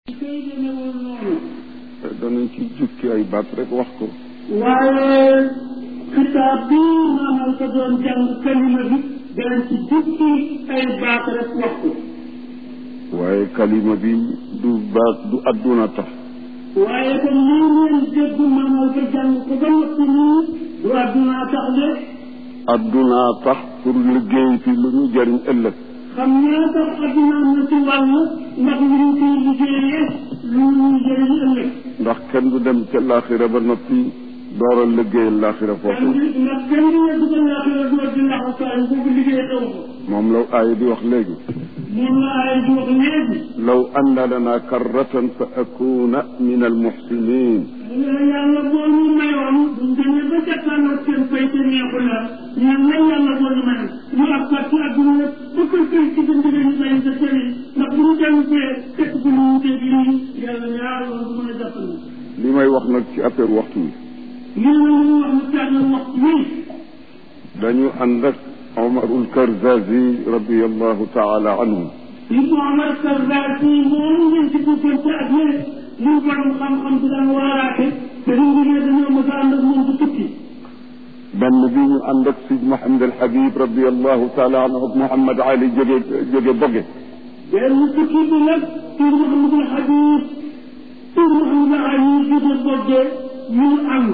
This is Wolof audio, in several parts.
koy demewoon noonu danañ ci jukki ay baat rek wax ko waaye xitaab bi maanaam ko doon jàng kalima bi danañ ci jukki ay baat rek wax ko waaye kalima bi du baat du adduna tax waaye kon lii ngeen dégg maanaam ko jàng ko ba noppi nii du addunaa tax de adduna tax pour liggéey fi lu ñu jëriñ ëllëg xam naa tax adduna am na ci wàll ndax lu ñu ciy liggéeyee lu ñu jëriñ ëllëg ndax kenn du dem ca laaxira ba noppi door a liggéeyal laaxira foofu ndax kenn du yegg ba laaxira door di laxu saa boobu liggéey taw ko moom la aaya di wax léegi moom la ay di wax léegi law anna lana karratan fa akuna min almuxsinin mu ne yàlla boo ñu mayoon buñ demee ba jàkkaarloo seen fay te neexu la ñaan na yàlla boo ñu mayoon ñu ak fat ci àdduna la ba koy fay ci gën di leen may sa kër yi ndax bu ñu dellu fee fekk bu ñu wuteeg lii yàlla ñaar loolu du mën a jàpp na li may wax nag ci affaire waxtu wi lii la ñu wax mu tànn waxtu wi dañu ànd ak Omarul Karzazi radiallahu taala anhu li mu Omar Karzazi moom ngeen ci bëggante ak yéen muy borom xam-xam bi daan waaraate te ñu ngi ne dañoo mos a ànd ak moom bu tukki benn bi ñu ànd ak Sid Mohamed El Habib radiallahu taala anhu ak Mouhamad Ali jóge jóge Boge benn tukki bi nag tur Mouhamadul Habib tur Mouhamadul Ali jóge Boge ñu ànd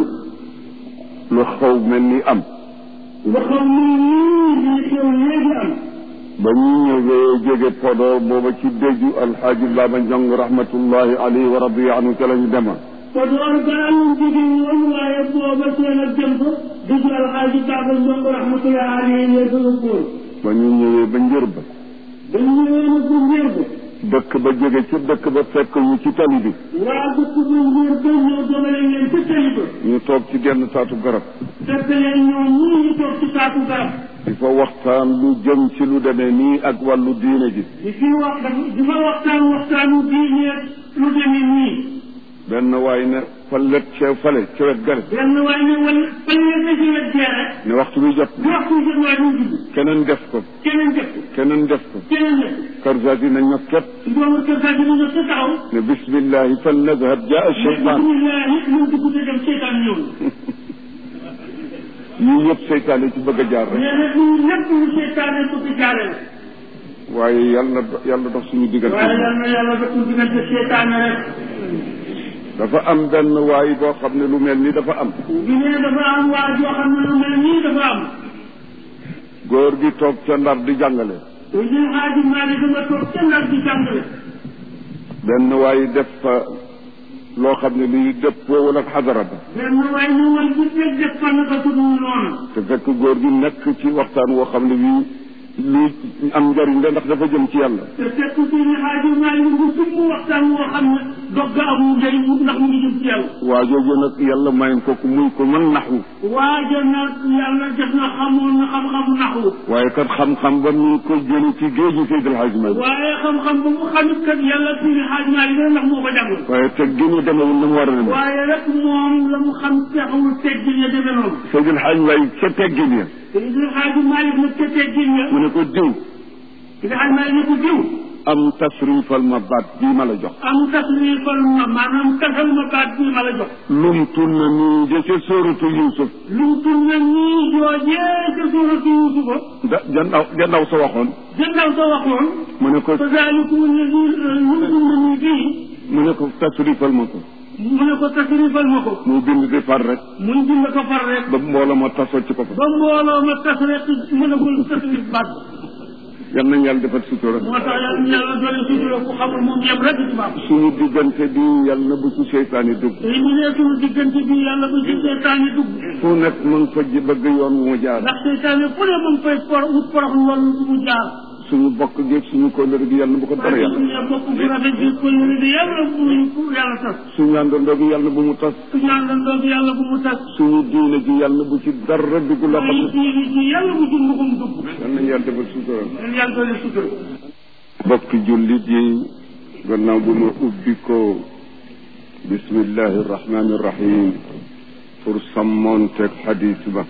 lu xaw mel ni am nga xam ni nii lii xew léegi am ba ñu ñëwee jóge Podor booba ci déju alxaaji Baba Njong rahmatullahi alayhi wa radiya anhu ca la ñu demoon Podor gaa ñu jóge woon waaye booba seen ak jëm fa dëgg alxaaji Baba Njong rahmatullahi alayhi yee fa yóbbuwoon ba ñu ñëwee ba njër ba dañ ñëwee nag bu njër ba dëkk ba jóge ca dëkk ba fekk ñu ci tali bi waa dëkk bu njër ba ñëw domale leen ca tali ba ñu toog ci genn taatu garab fekk leen ñoom ñii ñu toog ci taatu garab di fa waxtaan lu jëm ci lu demee nii ak wàllu diine ji di fi wax di fa waxtaan waxtaanu diine lu demee nii benn waay ne fa let ca fale ca wet gare benn waay ne wala fan ngeen ne ci wet gee rek ne waxtu bi jot bu waxtu jot waa ñu jubbi keneen def ko keneen def ko keneen def ko keneen def Karzazi na ñokket ko boobu kër gaa dina ñëw ca taxaw ne bismillahi fal nadhab jaa cheytaan bismillah nit ñu dugg te dem seytaan ñëw yii yëpp seytaane ci bëgg a jaar rek nee na lii lépp lu seytaane bëgg jaare la waaye yàlla yàlla dox suñu diggante waaye yal na yàlla def ñu diggante seytaane rek dafa am benn waay boo xam ne lu mel ni dafa am bi ne dafa am waa joo xam ne lu mel nii dafa am góor gi toog ca ndar di jàngale lu jël xaaji Maalik nga toog ca ndar di jàngale benn waay def fa loo xam ne lii dëppoowul ak xadara ba benn waay ñu wal bu fekk def fan ka tudd noonu te fekk góor gi nekk ci waxtaan woo xam ne bii lii am njariñ la ndax dafa jëm ci yàlla te fekk ci ni xaaji Maalik ngu sumb waxtaan woo xam ne dog ga amul njëriñ ndax mu ngi jëm ci yàlla waa jooju nag yàlla mayen ko ku muy ko mën naxwu waaja nag yàlla def na xamoon na xam-xam naxu waaye kat xam-xam ba mu ko jëli ci géeju Seydi El Hadji Malick waaye xam-xam ba mu xamit kat yàlla ci ni xaaji Maalik la ndax moo ko jàngal waaye te gënu demewul na mu war a demee waaye rek moom la mu xam texawul teggin ya demee noonu Seydi El Hadji Malick ca teggin ya te li xaaji Maalik nag ca teggin ya mu ne ko diw li xaaji Maalik ne ko diw am tasrifal ma baat bii ma la jox am tasrifal ma maanaam tasal ma baat bii ma la jox lum tunna nii de ca sóoratu Yuusuf lu tur na nii joojee ca suuratu Yuusufa da jandaw jandaw sa waxoon jëndaw sa waxoon mu ne ko fa zaalikum alladi yumkinuni bii mu ne ko tasrifal ma ko mu ne ko tasrifal ma ko mu bind di far rek muy bind ko far rek ba mbooloo ma tasoo ci ko fa ba mbooloo ma tas rek mënagul tasrif baat yal nañ yàlla defal sutura moo tax yàlla yàlla doole sutura ku xamul moom yem rek ci baax suñu diggante bi yàlla na bu ci seytaane dugg te mu ne suñu diggante bi yàlla bu ci seytaane dugg fu nekk mu ngi fa ji bëgg yoon wu mu jaar ndax seytaane fu ne mu ngi fay por wut porox loolu su mu jaar suñu bokk gi suñu kóllëre gi yàlla na bu ko dara waaye yàlla suñu bokk bu rafet bi kóllëre bi yàlla bu mu yàlla tas suñu àndandoo gi yàlla na bu mu tas suñu àndandoo bi yàlla bu mu tas suñu diine gi yàlla na bu ci dara dugg loo xam suñu ne diine ji yàlla bu ci nduxum dugg yal nañ yàlla defal sutura leen yàlla doole sutura bokki jullit yi gannaaw bu ma ubbi ko bismillahi irrahmani irrahim pour sàmmoonteeg xadis ba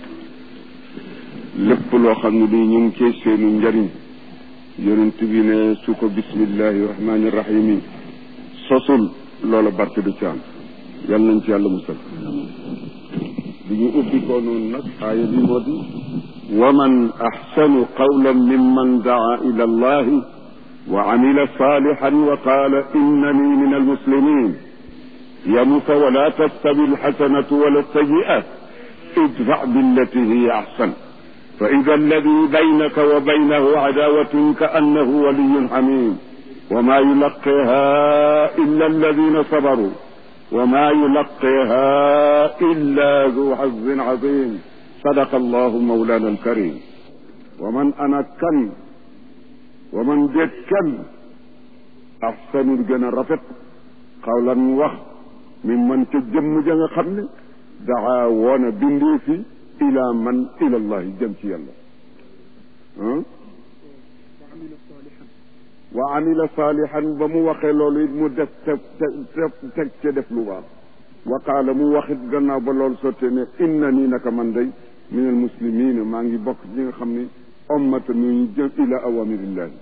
lépp loo xam ne lii ñu ngi cee seenu njariñ yonent bi ne su ko bismillahi irrahmani irrahim yi sosul loola barke du ci am yal nañ ci yàlla musal bi ñu ubbi ko noonu nag aaya bi moo di wa man axsanu qawlan mimman daa ila allahi wa amila salihan wa qaala innani min almuslimin yamuta wala tastawi alxasanatu wala alsayi'a idfa billati hiya axsan fa ida alladi baynaka wa baynahu cadawatun ka annahu waliyun xamim wa ma yulaqiha illa alladina sabaru wa ma yulaqiha illa du xazin azim sadaqa allahu mawlana alkarim wa man ana kan wa man déet kan axsanul gën a rafet xawlan wax mi man ca jëmm ja nga xam ne daa woona bindee fi ila man ila allahi jëm ci yàlla wa amila salihan ba mu waxee loolu it mu def te teg ca def lu baax wa qaala mu waxit gannaaw ba loolu sottee ne inna nii naka man day min al muslimina maa ngi bokk ñi nga xam ne ommata nuñu jëm ila awamirillahi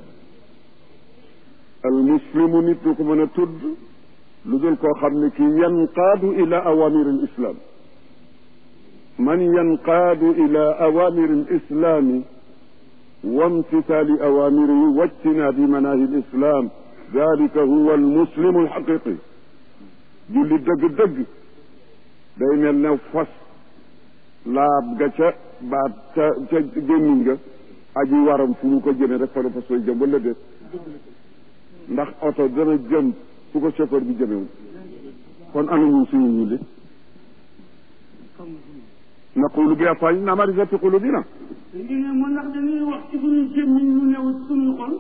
al muslimu nit du ko mën a tudd lu dul koo xam ne kii yanqaadu ila awamir al islam man yanqaadu ila awamir al islami wa imtithali awamirihi wa ijtinabi manahi al islam dalika huwa al muslimu al haqiqi julli dëgg-dëgg day mel ne fas laab ga ca baat ca ca gémmiñ ga aji waram fu mu ko jëme rek fa la fas koy jëm wala déet ndax oto dana jëm fu ko chauffeur bi jëmewul kon ana ñun suñu ñulli naqulu bi afwaahina ma laysa fi qulubina léegi ne mu ndax dañuy wax ci suñu gémmiñ lu new suñu xol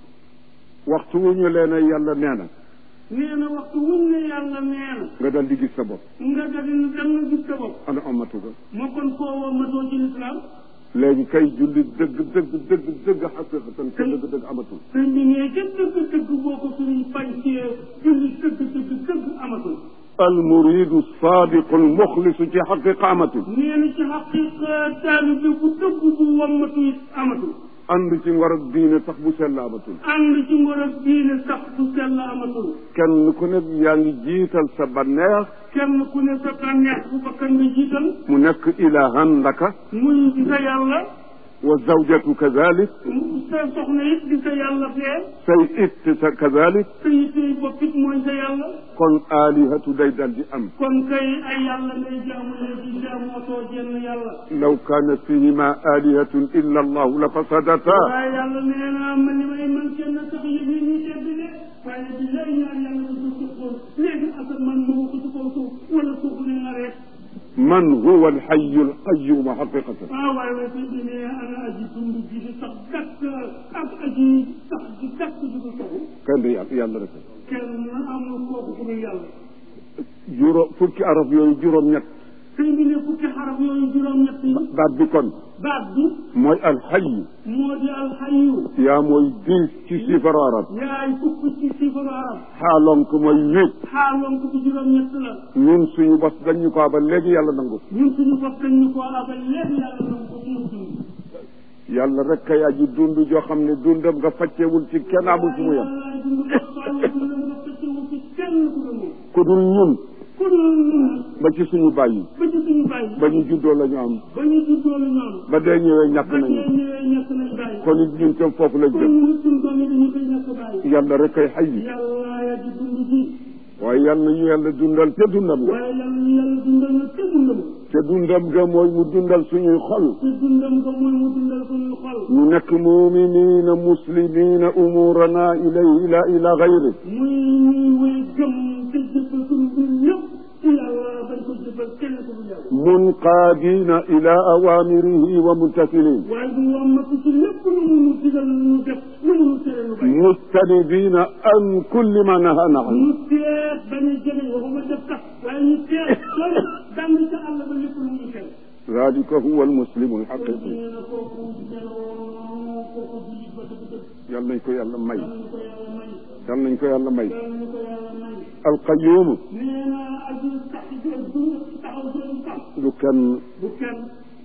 waxtu wu ñu leen yàlla nee na nee na waxtu wuñ ne yàlla nee na nga dal di gis sa bopp nga dal di dem na gis sa bopp ana amatu ga moo kon koo woo matoo ci lislaam léegi kay julli dëgg dëgg dëgg dëgg xaqiqatan ka dëgg dëgg amatul sëñ bi nee ca dëgg dëgg boo ko suñuy fancee julli dëgg dëgg dëgg amatul almuridu sadiqu almuxlisu ci xaqiqa amatul nee na ci xaqiqa taalibe bu dëgg bu wammatu it amatul ànd ci ngor ak diine sax bu sell amatul ànd ci ngor ak diine sax bu sell amatul kenn ku ne yaa ngi jiital sa banneex kenn ku ne sa bànneex bu bakkan nga jiital mu nekk ilahan laka muy di sa yàlla wa zawjatu kadalik sa soxna it di sa yàlla fee say it sa kadalik sa yittey bopp it mooy sa yàlla kon alihatu day dal di am kon kay ay yàlla ngay jaamu léegi jaamootoo jenn yàlla law kaana fihima alihatun illa allahu la fasadata waaye yàlla nee naa man li may man kenn sax yëf yi ñuy tedd de waaye bi lay ñaan yàlla nga du suqoon léegi asamaan ma ko ci kaw suuf wala suuf ne nga rek man huwa alxayu alqayumu xaqiqatan ah waaye waaye sëñ bi ne ana aji dund ji di sax dakk ak aji sax di dakk di ko soxu kenn du yàlla yàlla rek kenn amul kooku ku dul yàlla juróom fukki araf yooyu juróom-ñett sëñ bi ne fukki xaraf yooyu juróom-ñett yi baat bi kon baat bi mooy alxayu moo di alxayu yaa mooy dix ci chiffre arab yaay fukk ci sifaru arab xaalonk mooy huit xaaloon ko bi juróom-ñett la ñun suñu bos dañu ko abal léegi yàlla nangu ñun suñu bopp dañ ñu koo abal léegi yàlla nangu ko suñu dund yàlla rek kay aji dund joo xam ne dundam nga faccewul ci kenn amul fu mu yem wallaay dund ko fàlle dundam nga fëccewul ci kenn ku dul moom ku dul ñun ku dul ñun ba ci suñu bàyyi ba ci suñu bàyyi ba ñu juddoo la ñu am ba ñu juddoo la ñoom ba dee ñëwee ñàkk ba nañu tey ñëwee ñàkk nañ bàyyi kon it ñun tam foofu lañ kon jëm ñun suñu doom yi dañu koy ñàkk bàyyi yàlla rek kay xay yàlla yaa di dund ji waaye yàlla na ñu yàlla dundal te dundam nga waaye yàlla ñu yàlla dundal na te dundam te dundam nga mooy mu dundal suñuy xol te dundam nga mooy mu dundal suñuy xol ñu nekk muminina muslimina umurana ilay ila ila gayri muy ñuy wéy gëm te jëfal suñu mbir yëpp ci yàlla bañ ko jëfal kenn ku dul yàlla munqaadina ila awamirihi wa muntasilin waaye du wammatu ci lépp lu mu nu digal ñu def lu mu nu tere lu bay mustanibina an kulli ma nahana an ñu teet bañ a jege waxuma def sax waaye ñu teet sori dàng ca àll ba lépp lu muy tere dalika huwa almuslimu alxaqiqi nee na kooku meloo kooku jullit ba dëgg dëgg yal nañ ko yàlla may yàlla ñu ko yàlla may yal nañ ko yàlla may yàlla ñu ko yàlla may alqayumu nee na aji sax ci dund taxaw seen sax du kenn bu kenn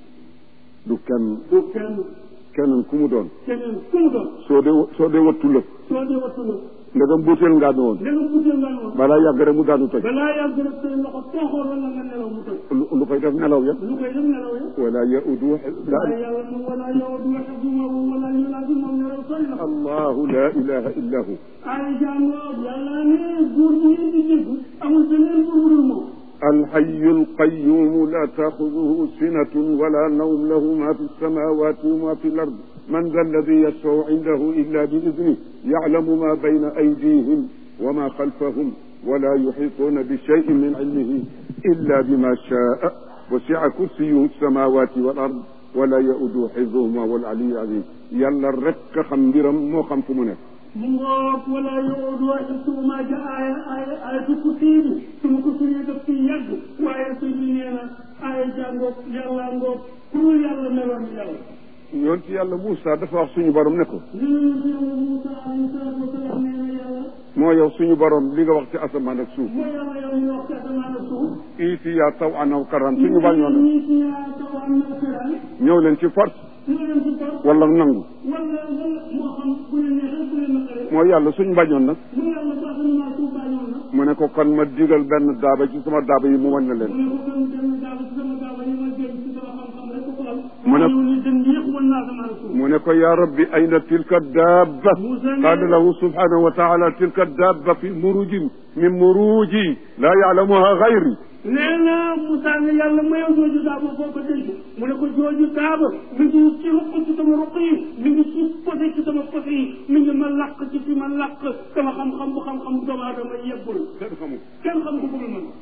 du kenn bu kenn keneen ku mu doon keneen ku mu doon soo dee soo dee wattu lëf soo dee wattu la ndegam buuteel ngaa ne woon da nga buddee nga noonu balaa yàgg rek mu daanu toj balaa yàgg rek say loxo tooxoor wala nga nelaw mu tëj lu lu koy def nelaw ya lu koy def nelaw ya wala yaudu waaye yàlla moom wala yow du wax du ma wala ñu laa di moom nelaw sori na allahu la ilaha illa hu ay jàngoo yàlla ne buur bi ngeen di dégg amul beneen buur bu dul moom الحي القيوم لا تأخذه سنة ولا نوم له ما في السماوات وما في الأرض من ذا الذي يشفع عنده إلا بإذنه يعلم ما بين أيديهم وما خلفهم ولا يحيطون بشيء من علمه إلا بما شاء وسع كرسيه السماوات والأرض ولا يؤد حفظهما والعلي العظيم يلا الرك خمبرا مو خمس منك mu ngoog wala yow du wax suma ja aaya aaya aaya du ko fiiri suma ko fiiri daf fi yàgg waaye suñ bi nee na aaya jàngoog yàlla ngoog ku dul yàlla meloon ni yàlla yoon ci yàlla Moussa dafa wax suñu borom ne ko ñun yàlla Moussa alayhi salaatu wasalaam nee na yàlla moo yow suñu borom li nga wax ci asamaan ak suuf mooy yàlla yow ñu wax ci asamaan ak suuf iiti yaa taw anaw karan suñu bañoon ñi ci yaa taw am na këral ñëw leen ci force ñoo leen ci toog wala nangu wala wala moo xam bu leen neexee bu leen naqaree moo yàlla suñu bañoon nag mu yàlla sax asamaan suuf bàñoon na mu ne ko kon ma digal benn daaba ci sama daaba yi mu wañ na mu leen ne ko kon benn daaba ci sama daaba yi ma jël ci sama xam-xam rek ko xool mu ne ñu dem yëpp wan naa asamaan ak suuf mu ne ko yaa rabbi ayna tilka daaba qaala lahu subhanahu wa taala tilka daaba fi murujin min muruji laa yaalamuha gayri nee na Moussa ne yàlla mayoo jooju daaba foo ko dégg mu ne ko jooju daaba mi ngi ci ruq ci sama ruq yi mi ngi ci posé ci sama posé yi mi ngi ma làq ci fi ma làq sama xam-xam bu xam-xam bu doomu aadama yebbul kenn xamu kenn xam ko bëgg man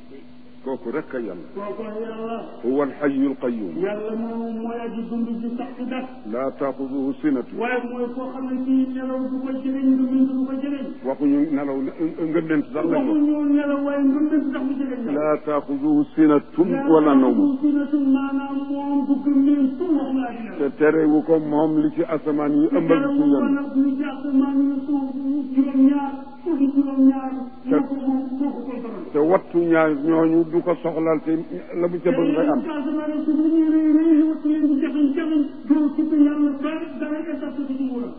kooku rek a yàlla kooku yàlla huwa alxayu alqayum yàlla moom mooy aji dund ji sax ci def laa taaxuduhu sinatu waaye mooy koo xam ne kii nelaw du ko jëriñ du bind du ko jëriñ waxuñu nelaw ngëndent sax lañ wax waxuñu nelaw waaye ngëndent sax du jëriñ la laa taaxuduhu sinatun wala nawm sinatun maanaam moom du gëmmeen tu wax laa di te terewu ko moom li ci asamaan yi ëmbal ci ko ñoom nag ñu ci asamaan yi suuf juróom-ñaar suuf juróom-ñaar moo ko moom moo ko contrôle te wattu ñaar ñooñu du ko soxlaal te la mu ca bëgg ngay am asamaan yi suuf li ñuy rëy rëy wattu leen di jaxañ jaxañ doo ci yàlla ba dara état ci ci wuram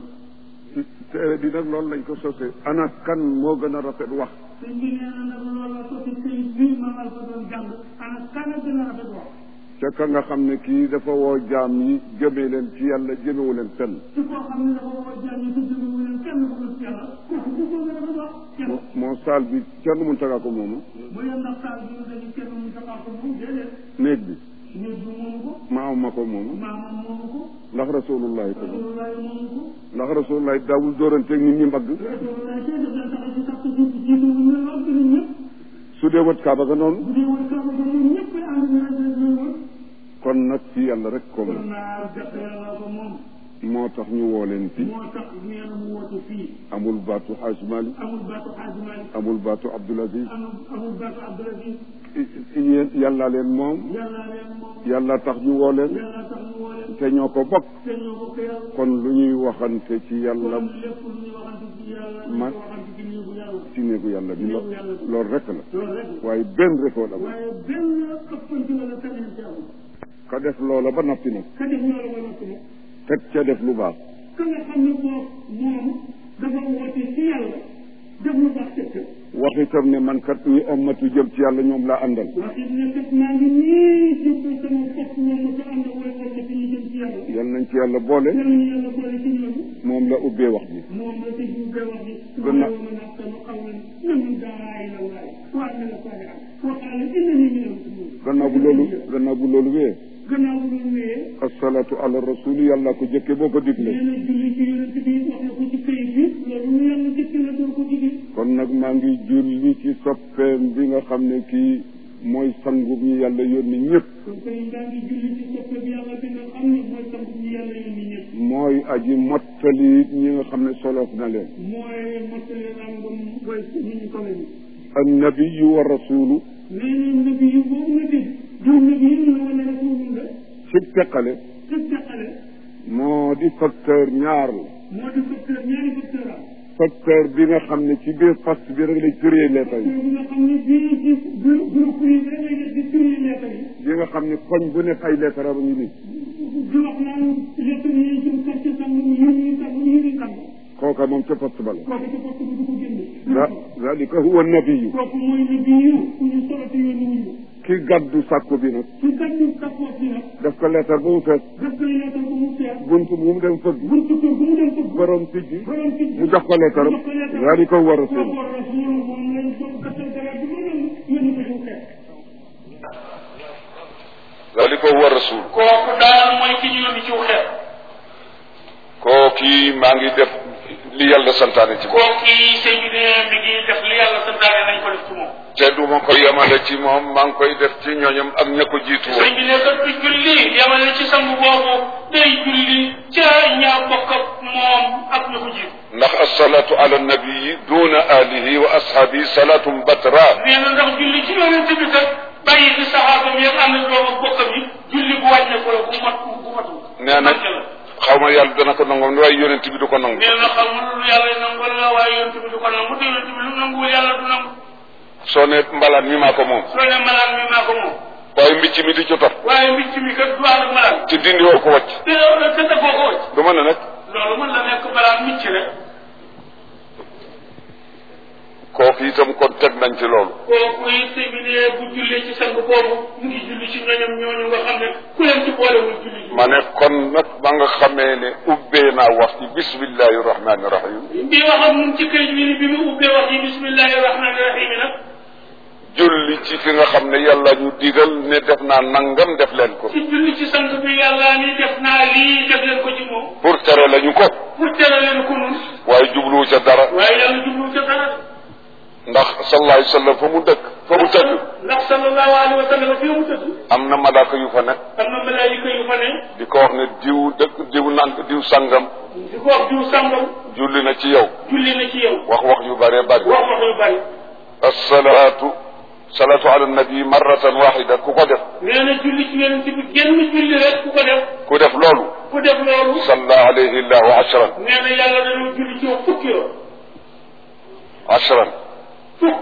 téere bi nag loolu lañ ko sosee ana kan moo gën a rafet wax sëñ bi nee na nag loolu la sotti këyit bii ma mal ko doon jàng ana kan a gën a rafet wax ca ka nga xam ne kii dafa woo jaam yi jëmee leen ci yàlla jëmewu leen fenn ci koo xam ne dafa woo jàng yi te jóge wu leen kenn ku dul ci yàlla kooku ku ko gën a rafet wax kenn moo moo saal bi kenn mun tagaa ko moomu bu leen ndax saal bi dañu kenn mu taxaw ko moom déedéet néeg bi néeg bi moomu ko maam ma ko moomu maamam moomu ko ndax rasulullahi ko moom rasulullahi moomu ko ndax rasulullahi daawul dóoranteeg nit ñi mbagg rasulullahi tey daf leen tax ci sax ci jiitu wu ñu lool gën a ñëpp su dee wët kaaba ga noonu bu dee woon kaaba ko ñoom ñëpp ay ànd na rek rek lay wër kon nag ci yàlla rek ko kon moom naa jàpp yàlla ko moom moo tax ñu woo leen fi moo tax nee na mu woote fii amul baatu xaaj Malik amul baatu Xaaji Maalik amul baatu Abdul Aziz amul amul baatu Abdul Aziz yéen yàlla leen moom yàlla leen moom yàlla tax ñu woo leen yàlla tax ñu woo leen te ñoo ko bokk te ñoo bokk yàlla kon lu ñuy waxante ci yàlla kon lépp lu ñu waxante ci yàlla ñu Man- ko waxante ci néegu yàlla ci néegu yàlla bi lo- loolu rek la loolu rek waaye benn refoo la waaye benn ëppanti wala keneen ci amul ka def loola ba noppi nag ka def loolu ba noppi nag teg ca def lu baax ka nga xam ne boo moom dafa woote ci yàlla def lu baax tëkk wax itam ne man kat ñi ommatu jëm ci yàlla ñoom laa àndal waxit ne kat maa ngi nii jublu sama bopp moom ma ko ànd ak way wala ci ñu jëm ci yàlla yal nañ ci yàlla boole yàlla ñu yàlla boole ci ñooñu moom la ubbee wax ji moom la ci jubbee wax ji Gannaaw- wa man ahsanu qawlan mimman daa ila llahi wa amila salihan wa qala innani min al-muslimin gannaaw bu loolu gannaaw bu loolu wee gannaaw bu loolu wéyee asalaatu ala rasuli yàlla ko jëkke boo ko digle nee na julli ci yonent bi wax na ko ci këyit bi loolu yàlla jëkk la door ko digil kon nag maa ngi julli ci soppeem bi nga xam ne kii mooy sangu ñi yàlla yónni ñëpp kon koy ndaa ngi julli ci soppe bi yàlla bi nga xam ne mooy sant ñi yàlla yónni ñëpp mooy aji mottali ñi nga xam ne soloof na leen mooy mottali ràngam boy ñu ñu ko leen annabiyu wa rasulu nee na nabi yu boobu nga dégg du nabi yu la wala rasulun la ci teqale tëg teqale moo di facteur ñaar la moo di facteur ñaari facteur am facteur bi nga xam ne ci biir fas bi rek lay créer lettre yi bi nga xam ne bii ci groupe yi rek lay def di turi lettre yi bi nga xam ne koñ bu nekk ay lettre am ngi nii di wax naan lettre yi jëm quartier sàngam yi ñuy sàngam yi ñuy sàngam kooka moom ca poste ba la kooku ci poste bi du ko génne da zalika huwa nabiyu kooku mooy nabiyu ku ñu solo te yónni wuñu ki gàddu sàkku bi nag ci gàddu kapoot bi nag def ko leetar ba mu fees def koy leetal ba mu fees buntu bu mu dem fëgg buntu kër bu mu dem fëgg borom tijji borom ci mu jox ko leetaram zalika huwa rasul kooku rasul moom lañ doon kattal dara bi ma doon yónni ko ci xeet zalika huwa rasul kooku daal mooy ki ñu yónni ci xeet kooki maa ngi def li yàlla santaane ci moom kooku yi sëñ bi ne mi ngi def li yàlla santaane nañ ko def ci moom te du ma ko yemale ci moom maa ngi koy def ci ñooñam ak ña ko jiitu woon sëñ bi ne kat du julli yamale ci sangu boobu day julli ca ñaa bokk ak moom ak ña ko jiitu ndax asalaatu ala nabii duna alihi wa ashaabi salaatum batra nee na ndax julli ci yonente bi kat bàyyi fi saxaabam yëpp ànd ak doom ak bokkam yi julli bu wàññe ko la bu mat bu matul nee na xaw ma yàlla dana ko nangoom waaye yonent bi du ko nangu nee na xamul lu yàlla nangu la waaye yonente bi du ko nangu te yonente bi lu nanguwul yàlla du nangu soo ne mbalaan mi maa ko moom soo ne malaan mi maa ko moom waaye mbicc mi di ci topp waaye mbicc mi kat du ànd ak malaan ci dindi woo ko wàcc te te dafoo ko wacc du ma ne nag loolu mën na nekk malaan micc rek kooku itam kon teg nañ ci loolu kooku it bi ne bu jullee ci sang boobu mu ngi julli ci ñoñam ñooñu nga xam ne ku leen ci boolewul julli ji ma ne kon nag ba nga xamee ne ubbee naa wax ci bismillahi rahmani rahim bi wax ak ñun ci këyit bi ni bi mu ubbee wax yi bismillahi rahmani rahim nag julli ci fi nga xam ne yàlla ñu digal ne def naa nangam def leen ko ci julli ci sang bi yàlla ni def naa lii def leen ko ci moom pour tere lañu ko pour tere leen ko nun waaye jubluwu ca dara waaye yàlla jublu ca dara ndax sallallahu alayhi wa sallam fa mu dëkk fa mu tëdd ndax sallallahu alayhi wa sallam fii mu tëdd am na malaaka yu fa nekk am na malaayika yu fa ne di ko wax ne diw dëkk diw nang diw sangam di ko wax diw sàngam julli na ci yow julli na ci yow wax wax yu bëree bëri wax wax yu bari asalaatu salaatu ala nabi marratan waxida ku ko def nee na julli ci yonent bi genn julli rek ku ko def ku def loolu ku def loolu salla alayhi llahu ashran nee na yàlla dañoo julli ci yow fukki yoon ashran fukk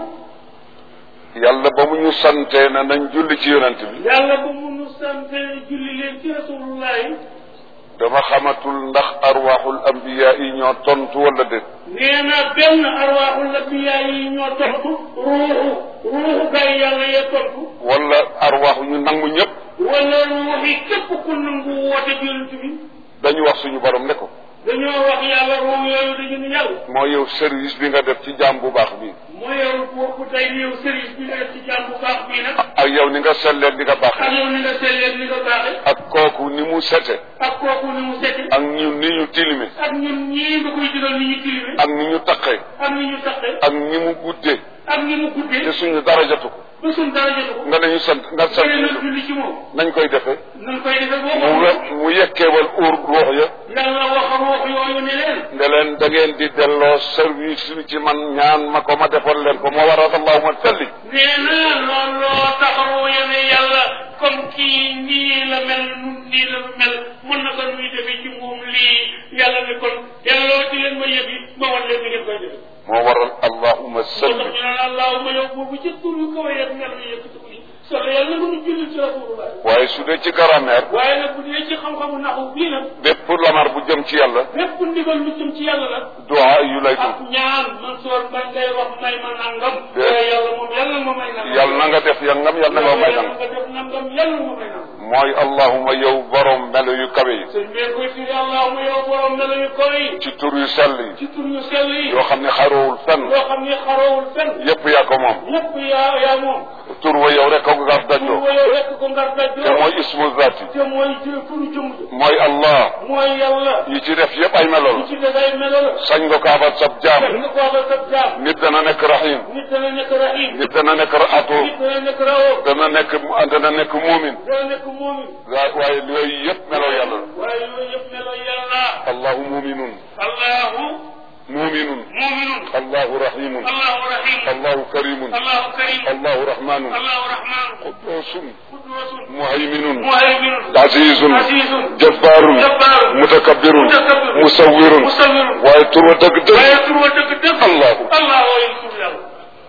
yàlla ba mu ñu santee na nañ julli ci yonent bi yàlla ba mu nu sante julli leen ci rasulullahi dama xamatul ndax arwaxul ambiya yi ñoo tontu wala déet nee na benn arwaaxul anbiyaa yi ñoo tontu ruuxu ruuxu gay yàlla yee tontu wala arwaxu ñu nangu ñëpp wala ruuxi képp ku nangu woote bi yonent bi dañu wax suñu borom ne ko dañoo wax yàlla ruux yooyu dañu ne yàlla moo yow service bi nga def ci jaam bu baax bi moo yow boobu tey yow service bi nga def ci jàmm bu baax bii nag ak yow ni nga selleen di nga ak baaxee yow ni nga sellee ni nga baaxe ak kooku ni mu sete ak kooku ni mu sete ak ñun ni ñu tilime ak ñun ñii nga koy digal ni ñu tilime ak ni ñu taqee ak ni ñu taqe ak ni mu guddee ak ni mu te guddee suñu dara jotu ko ba suñ dara jotu ko nga ne ñu sant nga sant bëri na julli ci moom nañ koy defee nañ koy defee boo mu ko we- mu yekkeewal uur ruux ya yàlla wax ruux yooyu ne leen ne leen da ngeen di delloo service bi ci man ñaan ma ko ma defal leen ko moo waral allahuma salli nee na looloo taxawu yene yàlla comme kii nii la mel nun nii la mel mën na ko nuy defee ci moom lii yàlla ne kon delloo ci leen ma yëf yi ma wan leen ni ngeen koy defee moo waral allahuma moo tax salli ñu naan allahuma yow boobu ci tur yu kawe yeeg mel ni yëkkati ko yi solo yàlla na mënu julli ci rasulullah waaye su dee ci grammaire waaye nag bu dee ci xam-xamu naxu bii nag bépp lamar bu jëm ci yàlla bépp ndigal lu jëm ci yàlla nag duwaa yu lay ak tudd ñaan man soor ba ngay wax may ma nangam Dé- waaye yàlla moom yàlla ma may nangam yàlla na nga def yangam yàlla na nga may yàlla nangam nga def nangam yàlla ma may nangam mooy allahuma yow borom melo yu kawe yi sëñ bee koy firi allahuma yow borom melo yu kawe yi ci tur yu sell yi ci tur yu sell yi yoo xam ne xaroowul fenn yoo xam ne xaroowul fenn yépp yaa ko moom lépp yaa yaa moom tur wa yow rek ko gar tur dajoo wa yow rekk ko ngar te dajoo mooy ismu zati te mooy jë turu jëmm ja mooy allah mooy yàlla yi ci def yépp ay melo li la ci dafay melo la sañ nga ko abal sab def jaam nga ko abal sab jaam nit dana nekk rahim nit dana nekk rahim nit dana nekk raatu nit dana nekk rawo dana nekk dana nekk muumin dana nekk moomin waaye waaye yooyu yépp melo yàlla la waaye yooyu yëpp melo yàlla allahu muminun allahu muminun muminun allahu rahimun allahu rahim allahu karimun allahu karim allahu rahmanun allahu rahman qudusun qudusun muhayminun muhayminun azizun azizun jabbarun jabbarun mutakabbirun mutakabbirun musawwirun musawwirun waaye tur wa dëgg dëgg waaye tur wa dëgg dëgg allahu allah waaye tur yàlla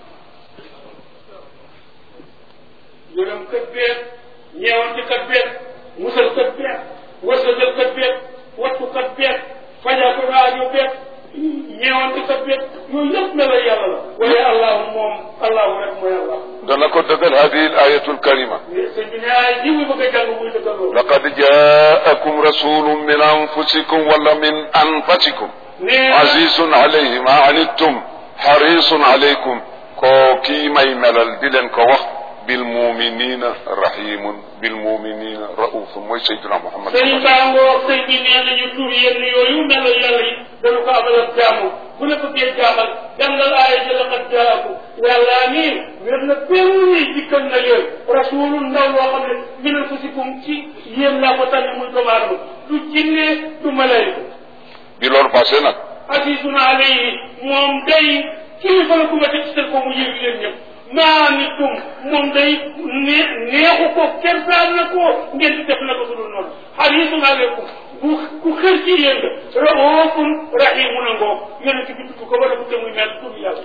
yërëm kat beet ñeewante kat beet musal kat beet wërsëgal kat beet wattu kat beet fajatu aajo beet ñeewante sa bet yooyu yëpp melo yàlla la waaye allahu moom allahu rek mooy allah dana ko dëggal hadihi al ayatu al karima sëñ bi ne ay ji muy bëgg a jàng muy dëggal loolu laqad jaakum rasulun min anfusikum wala min anfasikum nee azizun alayhi ma anittum harisun alaykum ko kii may melal di leen ko wax bil muminina rahimun bil muminina raufun mooy sayyidina muhammad sëñ Bangoo sëñ bi nee nañu tur yenn yooyu melo yàlla yi dañu ko amal ak jaamu bu la bëggee jaamal jàngal aaya ji laqad jaakum yàlla nii wér na benn ni dikkal na leen rasulun ndaw loo xam ne min anfusikum ci yéen laa ko tànn muy doomu aadama du jinne du malayka bi loolu passé nag azizun alayhi moom day kilifa la ku ma teg ci seen ko mu yëg leen ñëpp maa nit tum moom day nee neexu ko kersaan na ko ngeen di def na ko su dul noonu harisun alaykum bu ku xër ci yéen nga raufun rahimun a ngoo yonent bi tudd ko wala bu te muy mel tur yàlla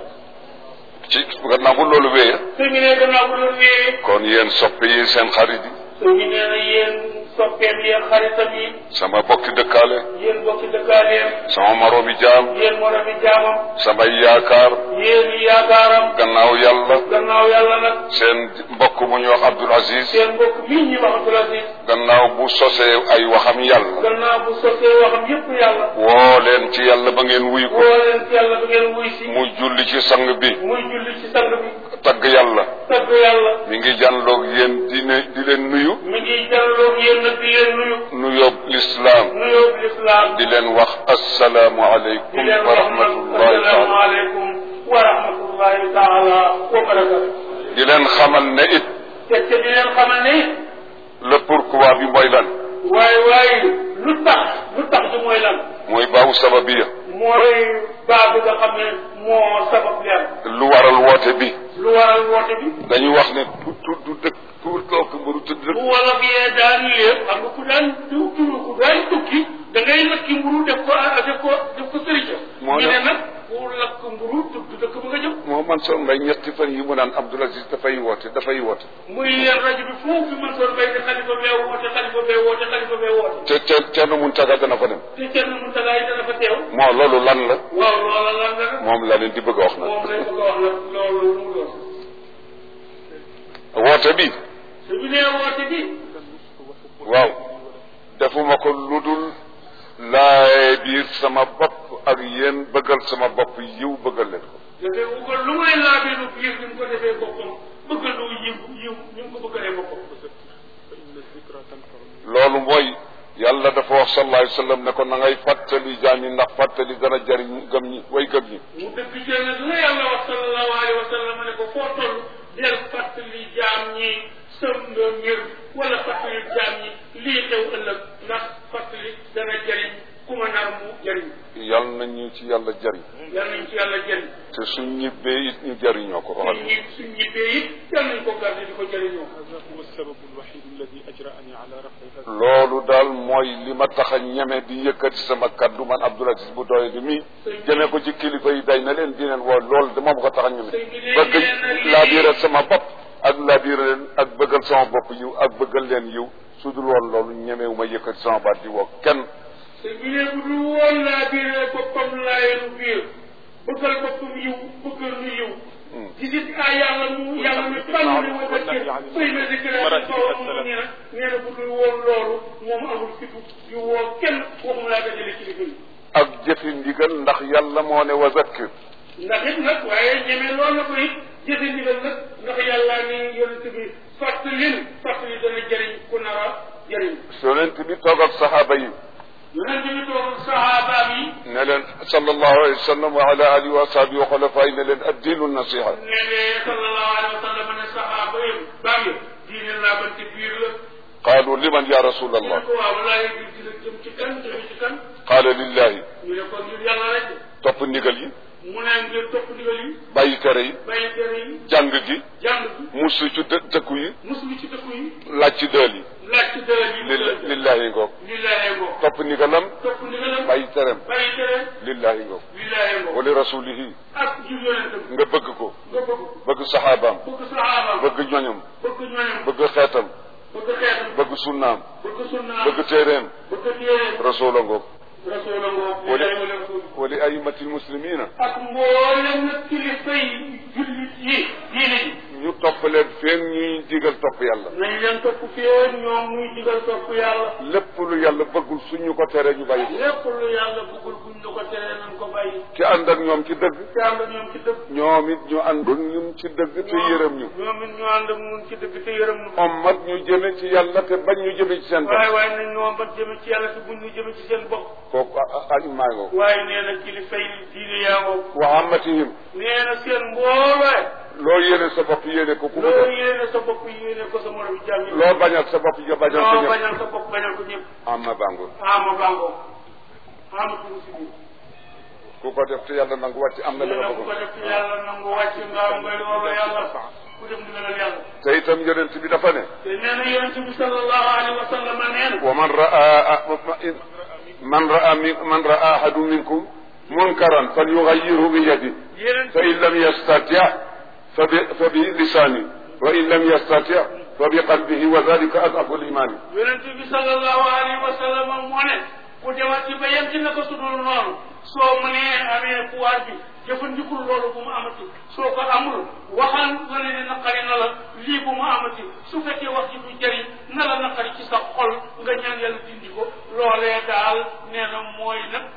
ci gannaaw bu loolu wéyee sëñ bi nee gannaaw bu loolu nee kon yéen soppe yi seen xarit yi sëñ bi nee na yéen soppeem yéen xaritam yi sama bokki dëkkaale yéen bokki dëkkaaneem sama moroomi jaam yéen moromi jaamam samay yaakaar yéen yaakaaram gannaaw yàlla gannaaw yàlla nag seen mbokk bu ñuy wax Abdul Aziz seen mbokk mii ñi wax Abdul Aziz gannaaw bu sosee ay waxam yàlla gannaaw bu sosee waxam yépp yàlla woo leen ci yàlla ba ngeen wuy ko woo leen ci yàlla ba ngeen wuy si mu julli ci sang bi muy julli ci sang bi tagg yàlla tagg yàlla mi ngi jànloog yéen di ne di leen nuyu mi ngi jàlloog yéen nag di leen nuyu nuyoob lislaam nuyoo lislaam di leen wax assalaamu di aleykum leen wa wax nag rahmatullahi assalaamu taala aleykum wa rahmatullahi taala wa barakatu di leen xamal ne it te te di leen xamal ne le pourquoi bi mooy lan waaye waaye lu tax lu tax di mooy lan mooy baawu sababiya mooy baa bi nga xam ne moo sabab leer lu waral woote bi lu waral woote bi dañuy wax ne tu tu du dëkk tuur took mburu tudd bu wolof yee daan lépp xam nga ku daan du turu ku daan tukki da ngay lakki mburu def ko def ko def ko sëriñ Moo ñu ne tax- nag ku lakk mburu tudd dëkk ba nga jëm moo man soon mbay ñetti fan yi mu naan Abdoul Aziz dafay woote dafay woote muy leen rajo bi foofu fi mën soon bay ne xalifa bee woote xalifa bee woote xalifa bee woote te te Thierno Mountaga dana fa dem te kenn mu tagaay dana fa teew moo loolu lan la waaw loola lan la nag moom la leen di bëgg a wax nag moom lañ bëgg a wax nag loolu lu mu doon woote bi su bi nee woote bi waaw defuma ko lu dul laay biir sama bopp ak yéen bëggal sama bopp yiw bëggal leen ko dafay wugal lu may laabee lu biir ni mu ko defee boppam bëggal lu yiw yiw ni mu ko bëggalee boppam loolu mooy yàlla dafa wax sallallahu alayhi wa sallam ne ko na ngay fàttali jaam yi ndax fàttali dana jariñ gëm ñi way gëm ñi mu dëgg jël nag la yàlla wax sallallahu alayhi wa sallam ne ko foo toll del fàttali jaam ñi sëm nga mbir wala fàttali jaam ñi lii xew ëllëg ndax fàttali dana jëriñ ku ma nar mu jëriñ yal nañu ci yàlla jariñ yal nañ ci yàlla jëriñ te suñ ñibbee it ñu jariñoo ko suñ ñi suñ ñibbee it yal nañ ko garde di ko jëriñoo هذا هو السبب الوحيد الذي أجرأني على رفع هذا loolu daal mooy li ma tax a ñeme di yëkkati sama kaddu man Abdoul Aziz bu doye di mii jëmee ko ci kilifa yi day na leen di leen woo loolu de moom ko tax a ñeme bëgg laa biira sama bopp ak laa biira leen ak bëggal sama bopp yiw ak bëggal leen yiw su dul woon loolu ñemewu ma yëkkati sama baat di woo kenn te bi ne bu dul woon laa biir boppam laayeenu biir bëggal boppam yiw bëggal nu yiw ci gis ah yàlla mu yàlla mu tànn ne ma dëkk fay na dëkk la kaw mu nee na nee na bu dul woon loolu moom amul fitu yu woo kenn waxum laa dajale ci liggéey ak jëfi ndigal ndax yàlla moo ne wa zakkir ndax it nag waaye ñeme loolu la ko it jëfe ndigal nag ndax yàlla ni yonent bi fàttalin fàttali dana jëriñ ku nar a jëriñ yonent bi toog ak saxaaba yi yonent bi toog saxaabaam yi ne leen sallallahu alayhi wa sallam wa ala alihi wa sahbihi wa xulafaay ne leen addiinu nasiha ne ne sallallahu alayhi wa sallam ne saxaaba yi baam yi diine laa ban ci biir la qaalu liman ya ñu rasulallah ne ko waaw walaay bi dina jëm ci kan jëm ci kan qaala lillahi ñu ne kon ngir yàlla rek topp ndigal yi mu ne ngir topp ndigal yi bàyyi tere yi bàyyi tere yi jàng gi jàng bi musu ci dë dëkku yi muslu ci dëkku yi laaj ci dëel yi laaj ci dëral yi lil lillahi ngoog lillahi ngoo topp ndigalam topp ndigalam bàyyi tereem bàyyi tere lillahi ngoog lillahi ngoo wa li rasulihi ak jur yonentam nga bëgg ko nga bëgg bëgg saxaabaam bëgg saxaabaam bëgg ñoñam bëgg ñoñam bëgg xeetam bëgg xeetam bëgg sunnaam bëgg sunnaam bëgg téeréem bëgg téeréem rasula ngoog rasuula ngoo Wala- lillahi wa rasul wa li aimati lmuslimina ak mboolem nag kilifa yi jullit yi diine ji ñu topp leen feeg ñuy digal topp yàlla nañ leen topp fee ñoom muy digal topp yàlla lépp lu yàlla bëggul suñu ko tere ñu bàyyi ko lépp lu yàlla bëggul buñ ñu ko teree nañ ko bàyyi ki ànd ak ñoom ci dëgg te ànd ak ñoom ci dëgg ñoom it ñu ànd ak ñun ci dëgg te yërëm ñu ñoom it ñu ànd ak ñun ci dëgg te yërëm ñu ommat ñu jëme ci yàlla te bañ ñu jëme ci seen waaye bopp waaye nañ ñoo ba jëme ci yàlla te buñ ñu jëme ci seen bopp kooku añ maa ngoo waaye nee na kilifa yi diine yaa ngoo wa ammatihim nee na seen mbooloo loo yéene sa bopp yéene ko ku mu loo def yéene sa bopp yéene ko sa moromu jàmm yi loo bañal sa bopp ja bañal ko loo ñëpp bañal sa bopp bañal ko ñëpp amma bango ama bango ama tugu si biir ku ko def te yàlla nangu wàcc am na li nee nga na ku ko bëgg def ci yàlla nangu wàcc nga am ngay loolu yàlla ku dem ndigalal yàlla te itam yonent bi dafa ne te nee na yonente bi sallallahu alayhi wa sallam nee na wa man raa man raa min man raa ahadu minkum munkaran falyughayyirhu bi yadi yonente fa in lam yastati fa bi fa bi lisani wa in lam yastati fa bi qalbihi wa dhalika adhafu limani yonente bi sallallahu alayhi wa sallam moo ne ku demat ci ba yem ci naka sudul noonu soo mënee amee pouvoir bi jëfandikul loolu bu mu amati soo ko amul waxal wane ne naqari na la lii bu mu amati su fekkee wax ci du jëriñ na la naqari ci sa xol nga ñaan yàlla dindi ko loolee daal nee na mooy nag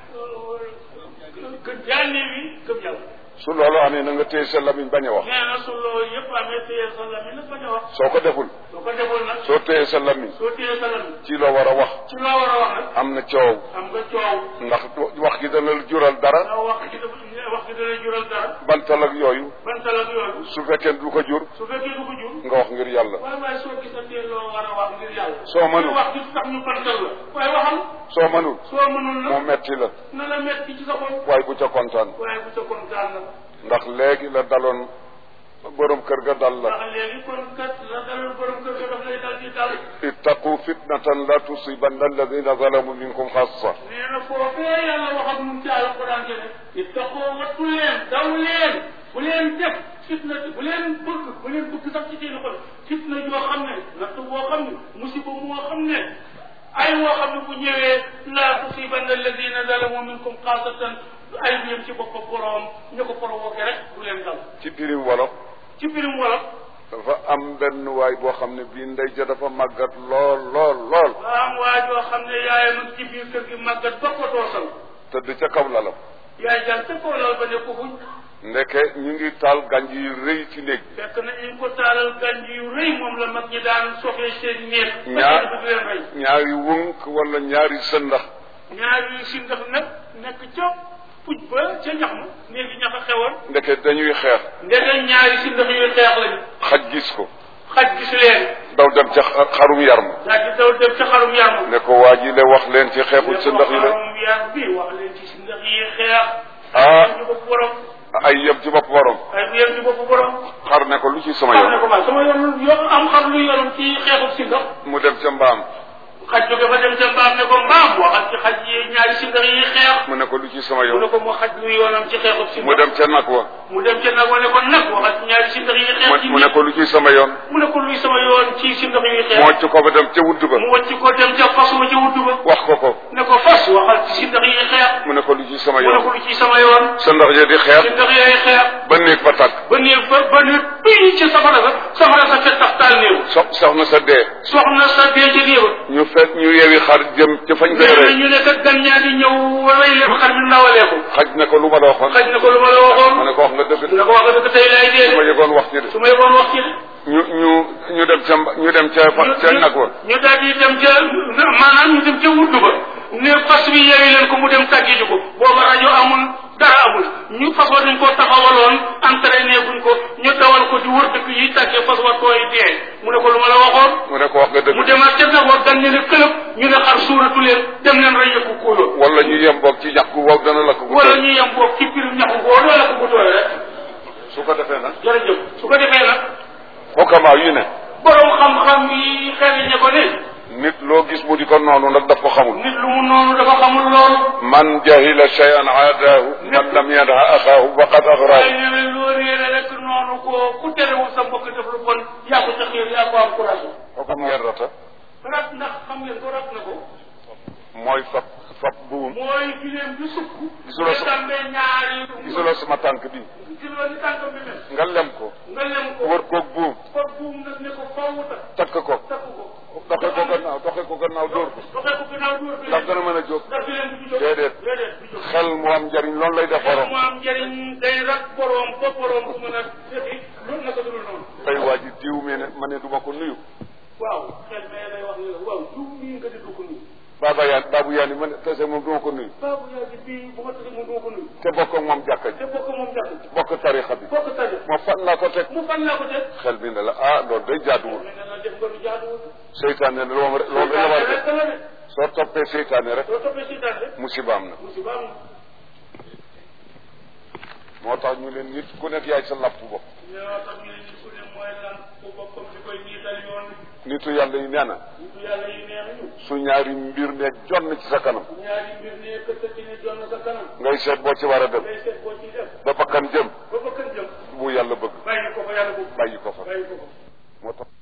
gën jaanee wi gëm yàlla su loolu amee na nga téye sa lamiñ bañ a wax nee na su loolu yëpp amee téye sa lami nag bañ a wax soo ko deful soo ko deful nag soo téye sa lamiñ soo téye sa lami ci loo war a wax ci loo war a wax nag am na coow am nga coow ndax wax gi dana la jural dara waaw wax gi dafa wax gi dana jural dara bantal ak yooyu bantal ak yooyu su fekkee du ko jur su fekkee du ko jur nga wax ngir yàlla waaye waaye soo gisatee loo war a wax ngir yàlla Soo mënul. wax gi tax ñu bantal la waaye waxal soo mënul soo mënul mu nag metti la na la metti ci sa xol waaye bu ca kontaan waaye bu ca kontaan nag ndax léegi la daloon borom kër ga dal la ndax léegi kon kat la dalal borom kër ga daf lay dal di dal ittaqu fitnatan la tusibanna alladina zalamu minkum xassa nee na foofee yàlla wax ak ñun ci alquran te ne ittaqoo wattu leen daw leen bu leen def fitna bu leen bëgg bu leen bëgg sax ci seen xol fitna joo xam ne natt boo xam ne musiba moo xam ne ay woo xam ne bu ñëwee laa tusibanna alladina zalamu minkum xaasatan ay bi yem ci boppam boroom ñu ko provoqué rek bu leen dal ci birim wolof ci birim wolof dafa am benn waay boo xam ne bii ndey ja dafa màggat lool lool lool waa am waa joo xam ne yaayam ak ci biir kër gi màggat ba ko doosal tëdd ca kaw lalam yaay jàng te koo lal ba ne ko fuñ ndeke ñu ngi taal gànj yu rëy ci néeg bi fekk na ñu ko taalal gànj yu rëy moom la mag ñi daan soxla seen néeg. ñaar ba leen rey. ñaari wënk wala ñaari sëndax ñaar yu si ndax nag nekk ca puj ba ca ñax ma néegi ñax a xewoon. ndeke dañuy xeex ndeke ñaari si ndax yu xeex lañu. xaj gis ko xaj gisu leen. daw dem ca xa- xarum yar ma daal di daw dem ca xarum yar ma. ne ko waa ji le wax leen ci xeexul sa ndax yi la xarum yar bi wax leen ci si ndax yi xeex. Ah. ay ci bopp borom. ay yem ci bopp borom ay bu yem ci bopp borom. xar ne ko lu ci sama xam ne ko yoon ma sama yoon yo am xam lu yorom ci xeexub si ndax. mu dem ca mbaam xaj jóge fa dem ca mbaam ne ko mbaam waxal ci xaj yi ñaari si ndax yi xeex. mu ne ko lu ci sama mu ne yoon ko mu xaj lu yoonam ci xeexub si mu dem ca nag wa mu dem ca nag wane ko nag waxal ci ñaari si ndax yi xeex ci mu ne ko lu ci sama yoon mu ne ko luy sama yoon ci si ndax yi mu xeex wàcc ko ba dem ca wudd ba mu wàcc ko dem ca fas wa ca wudd ba wax ko ko ne ko fas waxal ci si ndax yi xeex mu ne ko lu ci sama mu ne ko yoon lu ci sama yoon sa ndax ya di si xeex ndax yooyu xeex ba néeg ba tàkk ba néeg ba ba néeg bii ci safara sa safara sa ca tax taal néew so soxna sa dee soxna sa dee ca néew ñu fekk ñu yewi xar jëm ca fañ koy nee na rey ñu ne kat gan ñaa di ñëw rey leen xar mi ndawalee ko xaj ne ko lu ma la waxoon xaj na ko lu ma la mu waxoon ne ko wax nga dëgg na ko wax dëgg tey laay su ma dee yëgoon wax ci de su ma yeboon wax ci de ñu ñu ñu dem ca mba- ñu dem ca fa ca nag wa ñu daal di dem ca maanaam ñu dem ca wuddu ba ne fas bi yeewi leen ko mu dem tàggi ji ko booba rajo amul dara amul ñu fas wa dañ ko taxawaloon entraîné buñ ko ñu dawal ko di wër dëkk yi tàggee fas wa tooy dee mu ne ko lu ma la waxoon mu ne ko wax nga mu dëgg demaat ca nag wa gan ne ne këlëb ñu ne xar suuratu leen dem leen rey yëkku kuuloo wala ñu yem boog ci ñax gu wow dana la ko gu wala tooy. ñu yem boobu ci pirim ñaxu boo loola ko bu tooy rek su ko defee nag jërëjëf su ko defee nag xokkamaa yu ne borom xam-xam yi xel ñe ko ne nit loo gis mu di ko noonu nag daf ko xamul nit lu mu noonu dafa xamul loolu man jahila shay'an aadaahu man lam yanha axaahu faqad waaye agraahu nee na loo réere rek noonu ko ku terewul sa mbokk def lu bon yaa ko ca xiir yaa ko encouragé xam ngeen rata rat ndax xam ngeen ko rat na ko mooy fab fab buum mooy gileem bi sukk Gisuloo sa- tàmbee ñaari gisuloo sama tànk bi gisuloo ni tànkam bi mel nga lem ko nga lem ko wër koog buum ko buum nag ne ko faww takk takk ko takk ko doxe ko gannaaw doxe ko gannaaw dóor ko doxee ko gannaaw dóor bi ndax dana mën a jóg ndax gileem bi du jóg Déedéet. déedéet du jóg xel mu am njariñ loolu lay def borom mu am njëriñ day rak boroom ba boroom bu mën a defi loolu naka dul noonu tey waa ji diw mi ne ma ne du ma ko nuyu waaw xel mais day wax ni la waaw jiw mii nga di du ko nuyu baaba yaan baabu yaan yi ma ne tase moom du ma ko nuyu baabu yaa ji bii bu ma tase moom duma ko nuyu te bokk ak moom jàkka ji te bokk moom jàpp bokk tarixa bi bokk taje moo fan laa ko teg mu fan laa ko def xel bi ne la ah loolu day jaaduwul mais ne la def nga lu jaaduwul seytaane ne loolu loolu rek la war a rek def la de soo toppee seytaane rek soo toppee si daal rek musibaam na musiba am moo tax ñu leen nit ku nekk yaay sa lapp bopp ñoo tax ñu ne nit ku ne mooy lan ku boppam di koy niital yoon nitu yàlla yi nee na nitu yàlla yi nee nañu su ñaari mbir ne jonn ci sa kanam ñaari mbir ne këtt ci ne jonn sa kanam ngay seet boo ci war a dem ngay seet boo ciy def ba bakkan jëm ba ba kën jëm bu yàlla bëgg bàyyi ko fa yàlla boobu bàyyi ko fa bàyyi ko fa moo tax